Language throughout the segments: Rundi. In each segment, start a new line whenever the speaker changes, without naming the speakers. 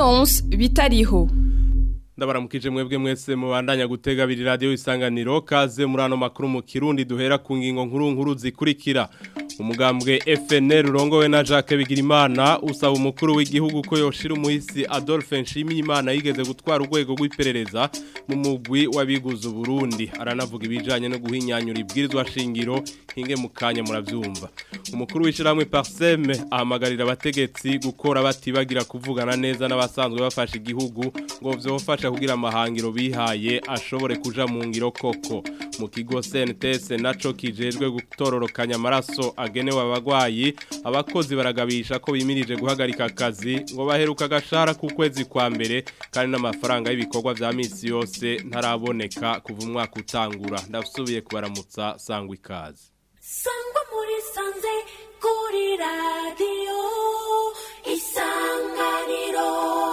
Leonce bitariho
ndabaramukije mwebwe mwese mubandanya gutega biri radio isanganiro kaze muri ano makuru mu Kirundi duhera ku ngingo nkuru nkuru zikurikira umugambwe FNL urongowe na Jacques Bigirimana usaba umukuru w'igihugu ko yoshira umuhisi Adolphe Nshimiyimana yigeze gutwara urwego rw'iperereza mu mugwi wabiguze Burundi aranavuga ibijanye no guhinyanyura ibwirizwa shingiro hinge mukanya muravyumva umukuru w'ishiramwe Parseme ahamagarira abategetsi gukora batibagira kuvugana neza n'abasanzwe bafasha igihugu ngo vyofasha kugira amahangiro bihaye ashobore kuja mu ngiro koko mu kigo CNTS naco kijejwe gutororokanya amaraso agenewe abagwayi abakozi baragabisha ko bimirije guhagarika akazi ngo baheruka agashara ku kwezi kwa mbere kandi n'amafaranga y'ibikorwa vya misi yose ntaraboneka kuva umwaka utangura ndasubiye kubaramutsa sangwa ikaze
sangwa muri sanze kuri radiyo isanganiro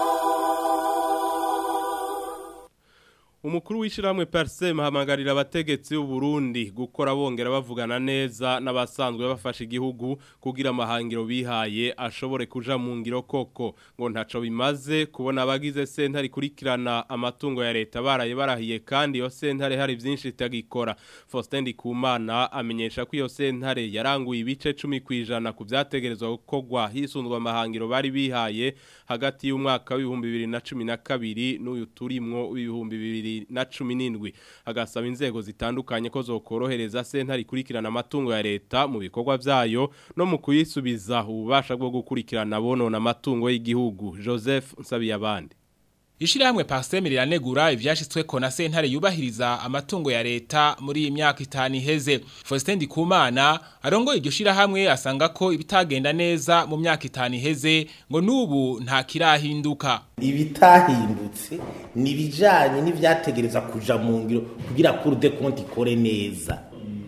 Umukuru w'ishiramwe Parsem hamagarira abategetsi b'u Burundi gukora bongera bavugana neza n'abasanzwe bafasha igihugu kugira amahangiro bihaye ashobore kuja mu ngiro koko ngo ntaco bimaze kubona abagize sentare kurikirana amatungo ya leta baraye barahiye kandi iyo sentare hari byinshi itagikora Faustin Ndikumana amenyesha ko iyo sentare yaranguye ibice 10 kwijana ku byategerezwa gukorwa hisundwa amahangiro bari bihaye hagati y'umwaka w'ibihumbi bibiri na cumi na kabiri n'uyu turimwo w'ibihumbi bibiri na cumi n'indwi agasaba inzego zitandukanye ko zokorohereza sentare ikurikirana amatungo ya leta mu bikorwa byayo no mu kuyisubiza ububasha bwo gukurikirana bonona amatungo y'igihugu joseph nsabiyabandi
Ishirahamwe Parseme riranegura ivyashitsweko na sentare yubahiriza amatungo ya leta muri iyi myaka itanu iheze. Faustin Ndikumana arongoye iryo shirahamwe asanga ko ibitagenda neza mu myaka itanu iheze ngo nubu nta kirahinduka.
ibitahindutse ni ibijyanye n'ibyategereza kuja mu ngiro kugira kuri de konti ikore neza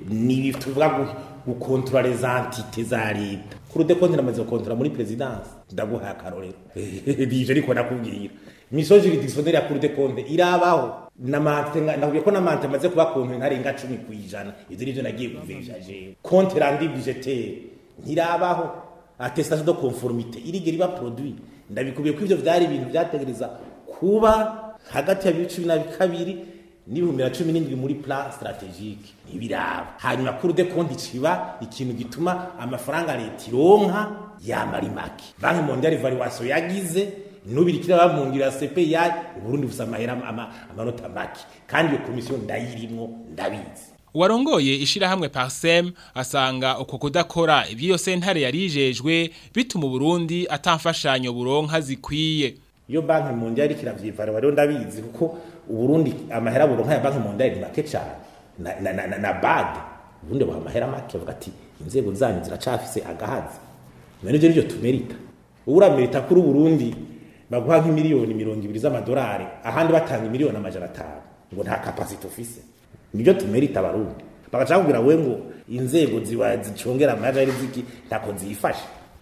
ni tuvuga gukontora les entite za leta kuri de konti namaze gukontora muri perezidansi ndaguhaye akarorero nije ariko nakubwira imisozi juridictionnaire ya kuri de konti irabaho namante ndavuye ko namante amaze kuba konti ntarenga 10 kwijana ivyo nivyo nagiye kuveja je konti randi budgetaire ntirabaho attestation de conformité irigera iba produit ndabikubiye ko ivyo vyari ibintu vyategereza kuba hagati ya bibiri na kabiri n'ibihumbi na cumi n'indwi muri plan strategique ntibiraba hanyuma kuri de konti ciba ikintu gituma amafaranga leta ironka yamara make banki mondiale evaluation yagize nubirikira bamungira CPI Burundi busa amahera amanota make kandi iyo komisiyo ndayirimwo ndabizi
Uwarongoye ishirahamwe Parsem asanga uko kudakora ibyo sentare yarijejwe bituma Burundi atamfashanyo buronka zikwiye.
Iyo banki mondiale kiravyivara bari ndabizi kuko Burundi amahera buronka ya banki mondiale ni make cyane na na, na, na, na bad Burundi baha amahera make bavuga ati inzego zanyu ziracafise agahazi. None je nivyo tumerita. Uramerita kuri Burundi baguha nk'imiliyoni mirongo ibiri z'amadolari ahandi batanga imiliyoni amajana atanu ngo nta capacity ufise nibyo tumerita abarundi bagaca kugira we ngo inzego ziba zicongera amajari ziki ntako zifashe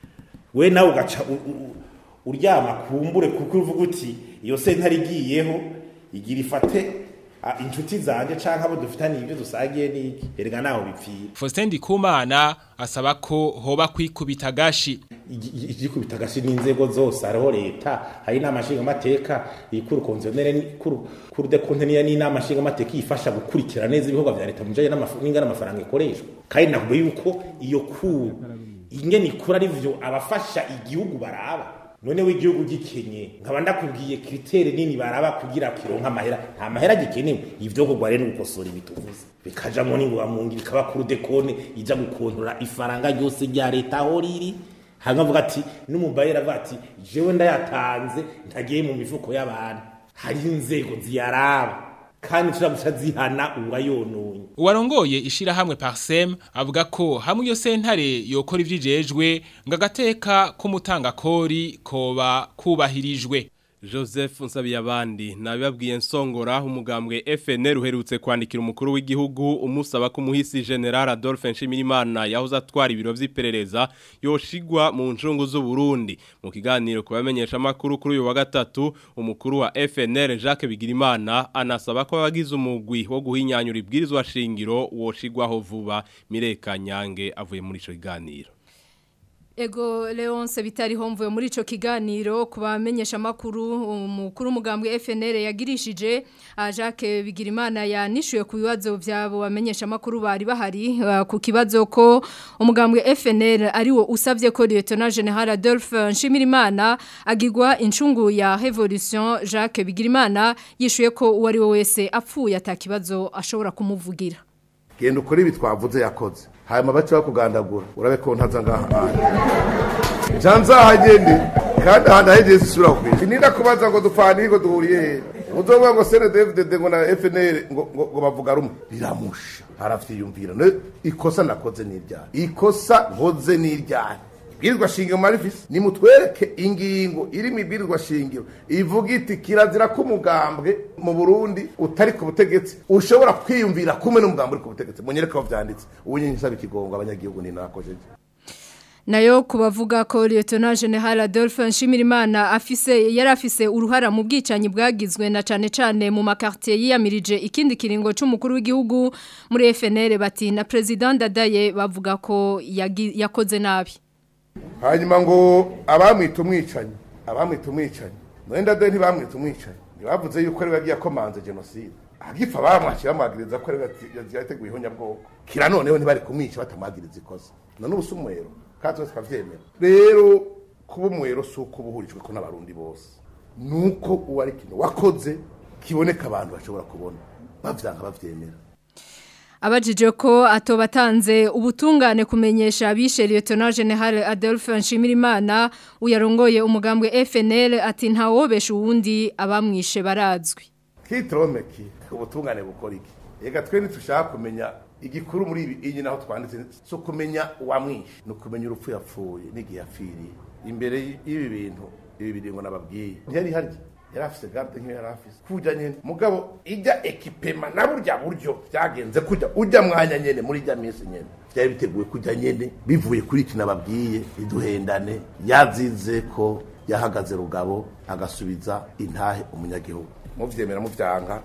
we nawe ugaca uryama kumbure kuko uvuga uti iyo sentare igiyeho igira ifate inshuti zanje canke abo dufitaniye ibyo dusagiye niki erega naho bipfira
Faustin Ndikumana asaba ko hoba kwikubita gashi
igikubita gashi n'inzego zose hariho leta hari inama nshingamateka ikuru konzionere kuru kuru de konteniya n'inama nshingamateka ifasha gukurikira neza ibikorwa vya leta mujanye n'ingana amafaranga ikoreshwa kandi nakube yuko iyo ku ingene ikura ari vyo abafasha igihugu baraba none w'igihugu gikenye nkaba ndakubwiye kritere nini baraba kugira kironka amahera nta mahera gikenewe ivyo kugwa rero gukosora ibituvuze bikajamwo n'ingoga mu ngi bikaba kuri dekone ija gukontora ifaranga ryose rya leta aho riri hanyuma avuga ati n'umubayeri avuga ati jewe ndayatanze ntagiye mu mifuko y'abantu hari inzego ziyaraba kandi turaguca zihana uwayononye
Uwarongoye ishirahamwe Parsem avuga ko hamwe iyo sentare yokora ivyijejwe ngo agateka k'umutanga kori koba kubahirijwe
Joseph Nsabiyabandi nabibabwiye nsongora umugambwe FNL uherutse kwandikira umukuru w'igihugu umusaba ko umuhisi General Adolphe Nshimirimana yahoze atwara ibiro vy'iperereza yoshigwa mu ncungu z'u Burundi mu kiganiro kubamenyesha makuru kuri uyu wa gatatu umukuru wa FNL Jacques Bigirimana anasaba ko abagize umugwi wo guhinyanyura ibwirizwa shingiro woshigwaho vuba Mireka Nyange avuye muri ico kiganiro
Ego Leonce bitariho mvuye muri ico kiganiro kubamenyesha makuru umukuru umugambwe FNL yagirishije ah, Jacques Bigirimana yanishuye ku bibazo byabo bamenyesha makuru bari bahari ah, ku kibazo ko umugambwe FNL ari wo usavye ko Lieutenant General Adolphe Nshimirimana agirwa incungu ya Revolution Jacques Bigirimana yishuye ko uwo ari we wese apfuye atakibazo ashobora kumuvugira
genda ukore ibi twavuze yakoze hanyuma bace bakugandagura urabe ko ntaza ngaha hantu ja nzahagende kandi ahantu ahegeye zisubira kwisha sinida kubaza ngo dupfana ngo duhuriye he uzovuga ngo cndfdd ngo na fnl ngo, ngo, ngo bavuga rumwe biramusha aravyiyumvira no ikosa nakoze n'iryaha ikosa nkoze n'iryaha ibwirizwa shingiro marifisi nimutwereke ingingo iri mu ibwirizwa shingiro ivuga iti kirazira ko umugambwe mu burundi utari ku butegetsi ushobora kwiyumvira kumwe n'umugambwe uri ku butegetsi munyereke aho vyanditse ubu nyine nsaba ikigongo abanyagihugu ni nakojeje
nayo kubavuga ko Lieutenant General Adolphe Nshimirimana afise yari afise uruhara mu bwicanyi bwagizwe na cane cane mu makartier yiyamirije ikindi kiringo c'umukuru w'igihugu muri FNL bati na president Dadaye bavuga ko yagi- yakoze nabi
hanyuma ngo abamwita umwicanyi abamwita umwicanyi mwenda de ntibamwita umwicanyi ntibavuze yuko ari we yagiye akomanze jenoside agipfa bamwakira bamwagiriza ko ari we yati- yateguye ihonyabwoko kira noneho ntibari kumwica batamwagiriza ikosa none ubu si umwero kandi twese turavyemera rero kuba umwero si uko uba uhurijwe ko n'abarundi bose ni uko uwo ari ikintu wakoze kiboneka abantu bashobora kubona bavyanga bavyemera
Abajije ko atobatanze ubutungane kumenyesha abishe Lieutenant General Adolphe Nshimirimana uyarongoye umugambwe FNL ati ntawobesha uwundi abamwishe barazwi
kitromeki ubutungane bukora iki ega twe ntitushaka kumenya igikuru muri ibi iyi naho twanditse si ukumenya uwamwishe ni ukumenya urupfu yapfuye n'igihe yapfiriye imbere y'ibi bintu ibi biringo nababwiye ntiyari harya yari afise garde nk'iyo yari afise kuja nyene mugabo ijya ekipema na burya buryo byagenze kujya ujya mwanya nyene muri ijya minsi nyene byari biteguye kujya nyene bivuye kuri iki nababwiye iduhendane yazize ko yahagaze rugabo agasubiza intahe umunyagihugu muvyemera muvyanka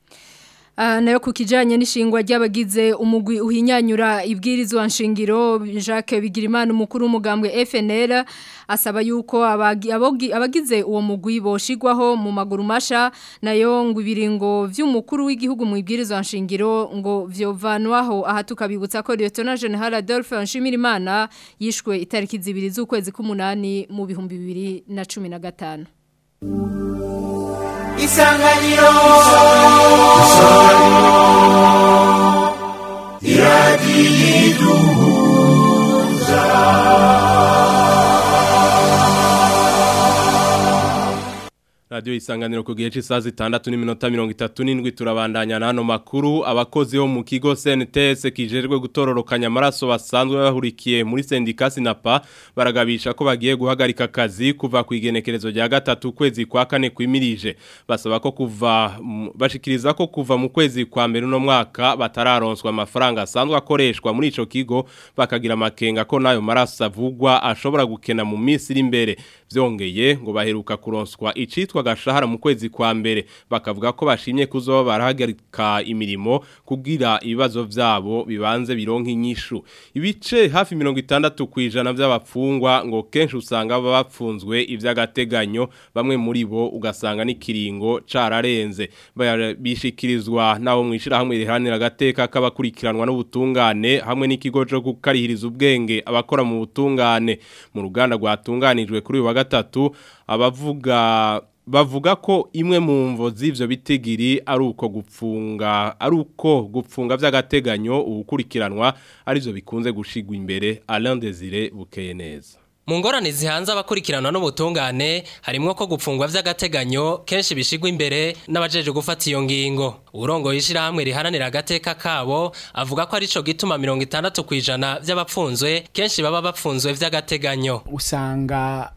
Ah, nayo ku kijanye n'ishingwa ry'abagize umugwi uhinyanyura ibwirizwa nshingiro Jacques Bigirimana umukuru w'umugambwe FNL asaba yuko abagi- abogi- abagize uwo mugwi boshigwaho mu maguru masha nayo ngo ibiringo vy'umukuru w'igihugu mu ibwirizwa nshingiro ngo vyovanwaho aha tukabibutsa ko Lieutenant General Adolphe Nshimirimana yishwe itariki zibiri z'ukwezi k'umunani mu bihumbi bibiri na cumi na gatanu
isanganiro
Radio isanganiro ku gihe cy'isaha zitandatu n'iminota mirongo itatu n'indwi turabandanya n'ano makuru abakozi bo mu kigo CNTS kijejwe gutororokanya amaraso basanzwe bahurikiye muri sendika Sinapa baragabisha ko bagiye guhagarika akazi kuva ku igenekerezo rya gatatu kwezi kwa kane kwimirije basaba ko kuva mm, bashikiriza ko kuva mu kwezi kwa mbere no mwaka batararonswa amafaranga asanzwe akoreshwa muri ico kigo bakagira amakenga ko nayo maraso avugwa ashobora gukena mu minsi iri imbere vyongeye ngo baheruka kuronswa icitwa gashahara mu kwezi kwa mbere bakavuga ko bashimye kuzoba barahagarika imirimo kugira ibibazo vyabo bibanze bironka inyishu ibice hafi 60 kwijana vy'abapfungwa ngo kenshi usanga baba bapfunzwe ivy'agateganyo bamwe muri bo ugasanga n'ikiringo cararenze Baya- bishikirizwa nabo mwishira hamwe rihanira agateka k'abakurikiranwa n'ubutungane hamwe n'ikigo cyo gukarihiriza ubwenge abakora mu butungane mu ruganda rwatunganijwe kuri uyu wa gatatu abavuga bavuga ko imwe mu mvo z'ivyo bitigiri ari uko gupfunga ari uko gupfunga vy'agateganyo ubukurikiranwa arivyo bikunze gushigwa imbere Alain Desire bukeye neza
Mu ngorane zihanze abakurikiranwa n'ubutungane harimwo ko gupfungwa vy'agateganyo kenshi bishigwa imbere n'abajeje gufata iyo ngingo. Urongo yishirahamwe riharanira agateka kabo avuga ko arico gituma 60 kwijana vy'abapfunzwe kenshi baba bapfunzwe vy'agateganyo.
usanga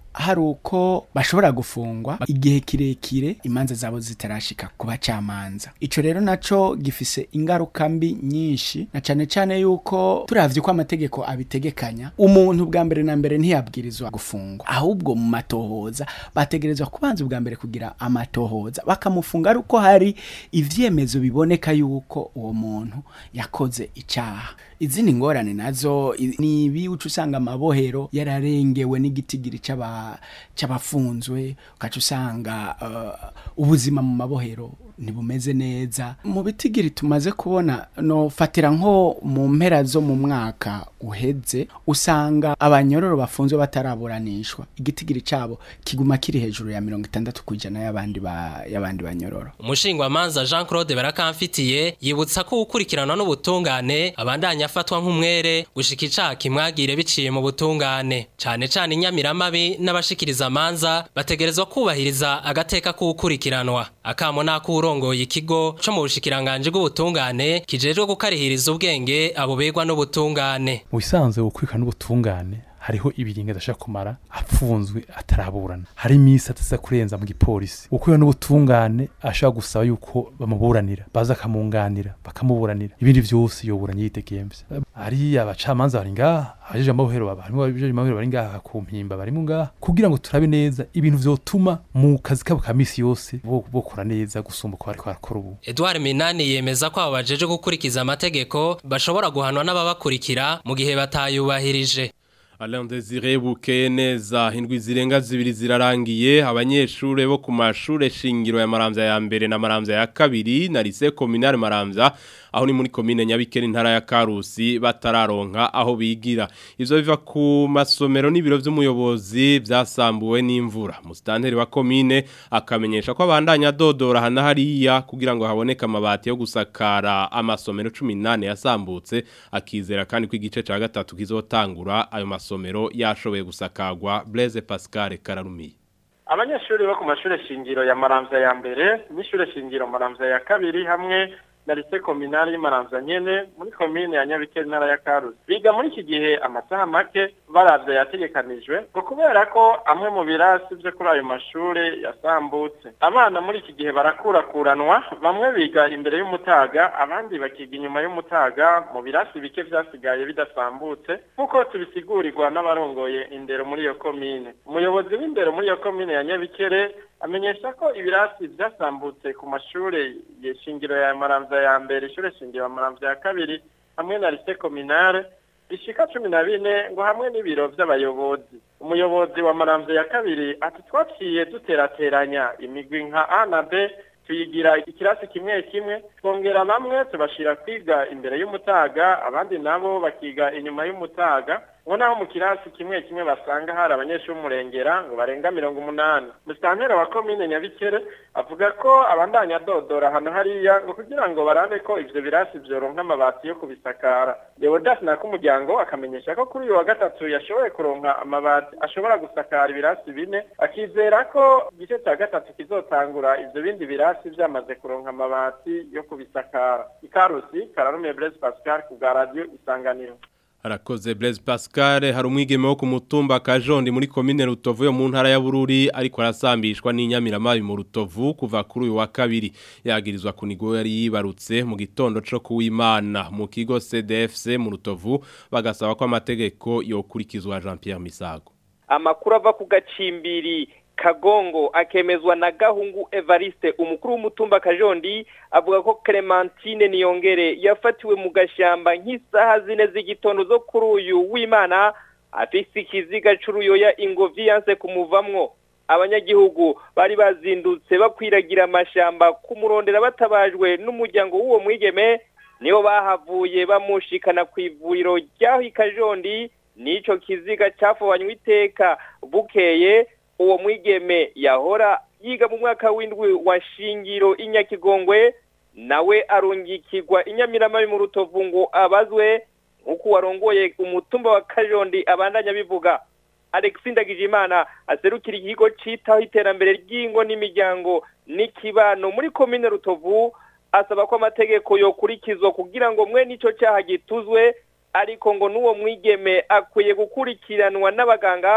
hari uko bashobora gufungwa igihe kirekire imanza zabo zitarashika ku bacamanza ico rero naco gifise ingaruka mbi nyinshi na cane cane yuko turavye ko amategeko abitegekanya umuntu bwa mbere na mbere ntiyabwirizwa gufungwa ahubwo mu matohoza bategerezwa kubanza ubwa mbere kugira amatohoza bakamufunga ari uko hari ivyemezo biboneka yuko uwo muntu yakoze icaha izindi ngorane nazo i- ni ibi uca usanga amabohero yararengewe n'igitigiri c'aba- c'abafunzwe ugaca usanga uh, ubuzima mu mabohero ntibumeze neza mu bitigiri tumaze kubona nofatira nko mu mpera zo mu mwaka uheze usanga abanyororo bafunzwe bataraburanishwa igitigiri cabo kiguma kiri hejuru ya mirongo itandatu ku ijana y'abandi ba- y'abandi banyororo
Umushingwamanza Jean Claude Barakamfitiye yibutsa ko ukurikiranwa n'ubutungane abandanya afatwa nk'umwere gushika icaha kimwagire biciye mu butungane cane cane inyamiramabi n'abashikiriza amanza bategerezwa kubahiriza agateka k'ukurikiranwa akamo n'akurongoye ikigo co mu bushikiranganje bw'ubutungane kijejwe gukarihiriza ubwenge abo begwa n'ubutungane
mu bisanzwe gukurikirana n'ubutungane hariho ibiringa adashaka kumara apfunzwe ataraburana hari iminsi ataza kurenza mu gipolisi gukurikirana n'ubutungane ashobora gusaba yuko bamuburanira baza akamunganira bakamuburanira ibindi vyose yoburanye yitegembye ari abacamanza bari ngaha abajeje amabohero baba harimo abajeje amabohero bari ngaha ku mpimba barimo ngaha kugira ngo turabe neza ibintu vyotuma mu kazi kabo ka misi yose bo- bokora neza gusumba uko bariko barakora ubu
Edouard Minani yemeza ko abo bajeje gukurikiza amategeko bashobora guhanwa n'ababakurikira mu gihe batayubahirije
Alain Desire bukeye neza indwi zirenga zibiri zirarangiye abanyeshure bo ku mashure shingiro ya Maramvya ya mbere na Maramvya ya kabiri na lycée communale Maramvya aho ni muri commune Nyabikere intara ya Karusi batararonka aho bigira ivyo biva ku masomero n'ibiro vy'umuyobozi vyasambuwe n'imvura mustanteri wa commune akamenyesha ko abandanya dodora hana hariya kugira ngo haboneke amabati yo gusakara amasomero 18 yasambutse akizera kandi ko igice ca gatatu kizotangura ayo masomero yashoboye gusakagwa Blaise Pascal Kararumiye
abanyeshuri bo ku mashuri shingiro ya maramvya ya mbere n'ishure shingiro maramvya ya kabiri hamwe na lise kominali y'Maramvya nyene muri komine ya Nyabikere ntara ya Karusi biga muri iki gihe amasaha make baravye yategekanijwe ngo kubera ko amwe mu birasi vyo kuri ayo mashure yasambutse abana muri iki gihe barakurakuranwa bamwe biga imbere y'umutaga abandi bakiga inyuma y'umutaga mu birasi bike vyasigaye bidasambutse nk'uko tubisigurirwa n'abarongoye indero muri iyo komine umuyobozi w'indero muri iyo komine ya Nyabikere amenyesha ko ibirasi vyasambutse ku mashure shingiro ya Maramvya ya mbere ishure shingiro ya Maramvya ya kabiri hamwe na lycée communale bishika cumi na bine ngo hamwe n'ibiro vy'abayobozi umuyobozi wa Maramvya ya kabiri ati twaciye duterateranya imigwi nka A na B tuyigira ikirasi kimwe kimwe twongera bamwe tubashira kwiga imbere y'umutaga abandi nabo bakiga inyuma y'umutaga ngo naho mu kirasi kimwe kimwe basanga hari abanyeshuri b'umurengera ngo barenga mirongo umunani musitantera wa komine nyabikere avuga ko abandanya dodora hano hariya ngo kugira ngo barabe ko ivyo birasi vyoronka amabati yo kubisakara leodas nakumuryango akamenyesha ko kuri uyu wa gatatu yashoboye kuronka amabati ashobora gusakara ibirasi bine akizera ko igice ca gatatu kizotangura ivyo bindi birasi vyamaze kuronka amabati yo kubisakara ikarusi kararumiye blaise pascal ku bwa radio isanganiro
Harakoze Blaise Pascal hari umwigeme wo ku mutumba Kajondi muri commune Rutovu yo mu ntara ya Bururi ariko arasambishwa n'inyamiramabi mu Rutovu kuva kuri uyu wa kabiri yagirizwa kunigo yari yibarutse mu gitondo co kuwimana mu kigo CDFC mu Rutovu bagasaba ko amategeko yokurikizwa Jean Pierre Misago
amakuru ava ku gacimbiri kagongo akemezwa na gahungu evariste umukuru w'umutumba kajondi avuga ko clementine niyongere yafatiwe mu gashyamba nk'isaha zine z'igitondo zo kuri uyu w'imana afise ikiziga c'uruyoya ingovi yanse kumuvamwo abanyagihugu bari bazindutse bakwiragira amashamba kumurondera batabajwe n'umuryango w'uwo mwigeme nibo bahavuye bamushikana ku ivuriro ry'aho ikajondi n'ico kiziga cafobanywe iteka bukeye uwo mwigeme yahora yiga mu mwaka w'indwi wa shingiro inyakigongwe nawe arungikirwa inyamiramabi mu rutovu ngo abazwe nk'uko warongoye umutumba wa kajondi abandanya bivuga alexi ndagijimana aserukira ikigo citaho iterambere ry'ingo n'imiryango n'ikibano muri komine rutovu asaba ko amategeko yokurikizwa kugira ngo mwe n'ico cyaha gituzwe ariko ngo n'uwo mwigeme akwiye gukurikiranwa n'abaganga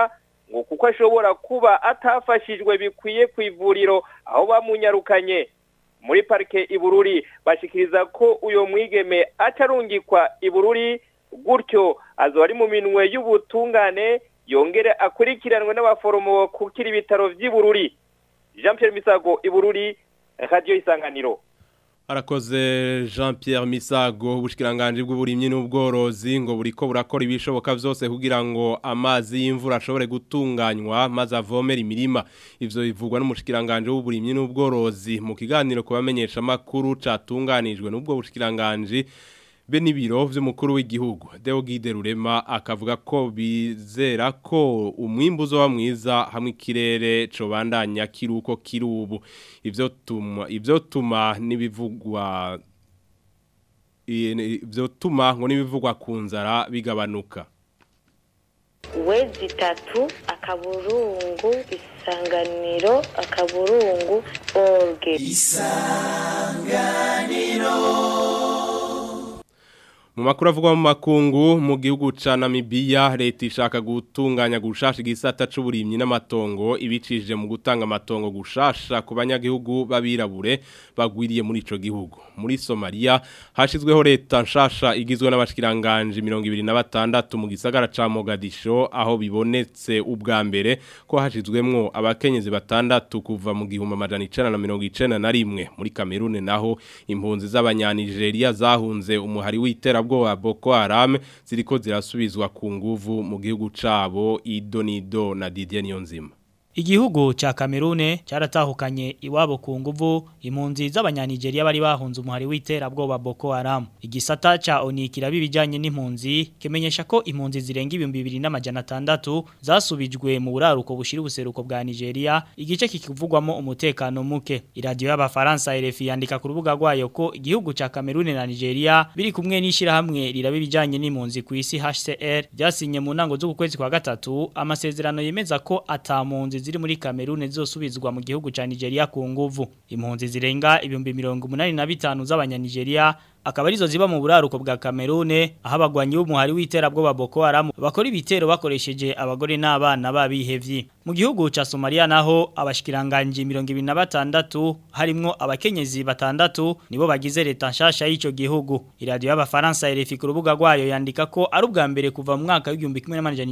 ngo kuko ashobora kuba atafashijwe bikwiye ku ivuriro aho bamunyarukanye muri parike ibururi bashikiriza ko uyo mwigeme acarungikwa ibururi gutyo azo ari mu minwe y'ubutungane yongere akurikiranwe n'abaforomo kukira ibitaro vy'ibururi Jean Pierre Misago ibururi radio isanganiro
Arakoze Jean Pierre Misago ubushikiranganje bw'uburimyi n'ubworozi ngo buriko burakora ibishoboka vyose kugira ngo amazi y'imvura ashobore gutunganywa maze avomera imirima ivyo bivugwa n'umushikiranganje w'uburimyi n'ubworozi mu kiganiro kubamenyesha makuru catunganijwe n'ubwo bushikiranganje be n'ibiro vy'umukuru w'igihugu Deogide Rurema akavuga ko bizera ko umwimbu uzoba mwiza hamwe ikirere cobandanya kiruko kirubu ivyo tuma ivyo tuma nibivugwa ivyo tuma ngo nibivugwa ku nzara bigabanuka
wezi itatu akaburungu isanganiro akaburungu orge
Mu makuru avugwa mu makungu mu gihugu ca Namibia leta ishaka gutunganya gushasha igisata c'uburimyi n'amatongo ibicishije mu gutanga amatongo gushasha ku banyagihugu babirabure bagwiriye muri ico gihugu. Muri Somalia hashizweho leta nshasha igizwe n'abashikiranganje 26 mu gisagara ca Mogadisho aho bibonetse ubwa mbere ko hashizwemwo abakenyezi batandatu kuva mu gihumbi amajana 1991 muri Cameroon naho impunzi z'abanyanigeria zahunze umuhari w'itera bwoba Boko Haram ziriko zirasubizwa ku nguvu mu gihugu cabo Idonido na Didier Niyonzima
Igihugu cha Kamerune cyaratahukanye iwabo ku nguvu impunzi z'abanyanigeria bari bahunze umuhari w'iterabwoba Boko Haram. Igisata cha ONU kirabibijanye n'impunzi kimenyesha ko impunzi zirenga ibihumbi bibiri n'amajana atandatu zasubijwe mu buraruko bushira ubuseruko bwa Nigeria igice kikivugwamo umutekano muke. Iradio y'abafaransa RFI yandika ku rubuga rwayo ko igihugu cha Kamerune na Nigeria biri kumwe n'ishira hamwe rirabibijanye n'impunzi ku isi HCR byasinye mu ntango z'ukwezi kwa gatatu amasezerano yemeza ko atamunzi ziri muri Kamerune zosubizwa mu gihugu ca Nigeria ku nguvu. Impunzi zirenga ibihumbi 185 z'abanyanigeria akaba arizo ziba mu buraruko bwa Kamerune aho abagwanyi b'umuhari w'iterabwoba Boko Haram bakora ibitero bakoresheje abagore n'abana babihevye mu gihugu ca Somalia naho abashikiranganje 26 harimwo abakenyezi batandatu nibo bagize leta nshasha y'ico gihugu iradio y'abafaransa RFI ku rubuga rwayo yandika ko ari ubwa mbere kuva mu mwaka w'igihumbi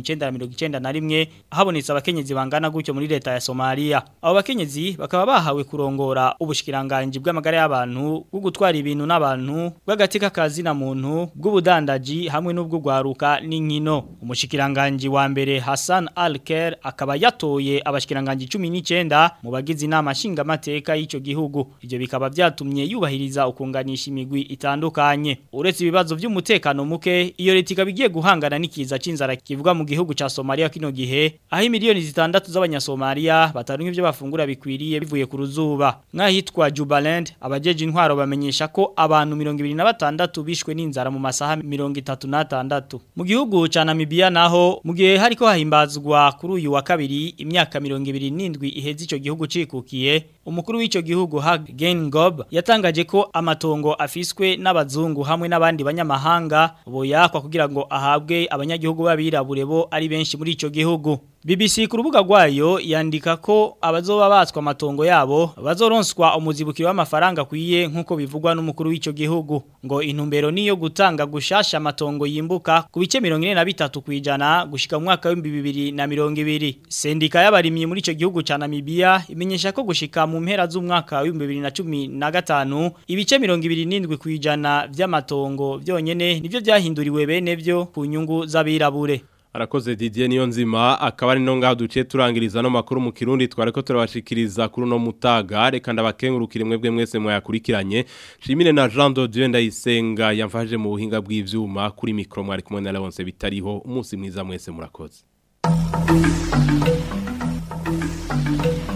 1991 habonetse abakenyezi bangana gutyo muri leta ya Somalia abo bakenyezi bakaba bahawe kurongora ubushikiranganje bw'amagara y'abantu bwo gutwara ibintu n'abantu bw'agatika kazi na muntu bw'ubudandaji hamwe n'ubw'ugwaruka n'inkino umushikiranganje wa mbere Hassan Al-Ker akaba yatoye abashikiranganje 19 mu bagize inama nshinga mateka y'ico gihugu ivyo bikaba byatumye yubahiriza ukunganisha imigwi itandukanye uretse ibibazo by'umutekano muke iyo leta ikaba igiye guhangana n'ikiza c'inzara kivuga mu gihugu ca Somalia kino gihe aho miliyoni zitandatu z'abanyasomalia bataronka ivyo bafungura bikwiriye bivuye ku ruzuba nk'ahitwa Jubaland abajeje intwaro bamenyesha ko abantu 26 bishwe n'inzara mu masaha 36 mu gihugu ca Namibia naho mu gihe hariko hahimbazwa kuri uyu wa kabiri imyaka 27 iheze ico gihugu cikukiye umukuru w'ico gihugu Hag Geingob yatangaje ko amatongo afiswe n'abazungu hamwe n'abandi banyamahanga boyakwa kugira ngo ahabwe abanyagihugu babirabure bo ari benshi muri ico gihugu BBC ku rubuga rwayo yandika ko abazoba batswa amatongo yabo bazoronswa umuzibukiro w'amafaranga kwiye nkuko bivugwa n'umukuru w'ico gihugu ngo intumbero niyo gutanga gushasha amatongo yimbuka ku bice 43 kwijana gushika mu mwaka wa 2020 sendika y'abarimyi muri ico gihugu ca Namibia imenyesha ko gushika mu mpera z'umwaka wa 2015 ibice 27 kwijana vy'amatongo byonyene nivyo byahinduriwe bene byo ku nyungu z'abirabure
Arakoze Didier Niyonzima akaba ari no ngaho duciye turangiriza no makuru mu Kirundi twareko turabashikiriza kuri no mutaga reka ndabakengurukire mwebwe mwese mwayakurikiranye Shimire na Jean de Dieu ndayisenga yamfaje mu buhinga bw'ivyuma kuri micro mwari kumwe na Leonce bitariho umunsi mwiza mwese murakoze